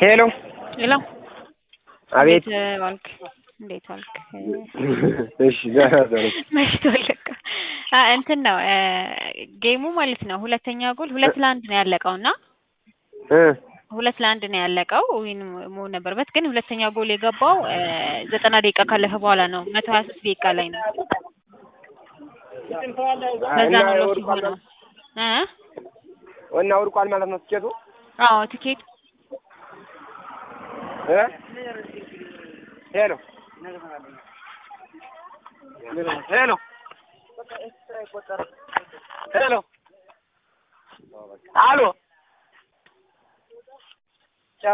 ሄሎ ሄሎ አቤት። እንዴት ዋልክ? እንዴት ዋልክ? እሺ ደህና ደሩ። መሽቷል ለካ። አ እንትን ነው ጌሙ ማለት ነው። ሁለተኛ ጎል ሁለት ለአንድ ነው ያለቀው እና እ ሁለት ለአንድ ነው ያለቀው። ዊን መሆን ነበረበት ግን ሁለተኛ ጎል የገባው ዘጠና ደቂቃ ካለፈ በኋላ ነው። መቶ ሀያ ሶስት ደቂቃ ላይ ነው። በዛ እና ነው ሎስ ወድቋል የሆነው እ እና ወድቋል ማለት ነው ትኬቱ አዎ ቲኬት እ ሄሎ ሄሎ ሄሎ አሎ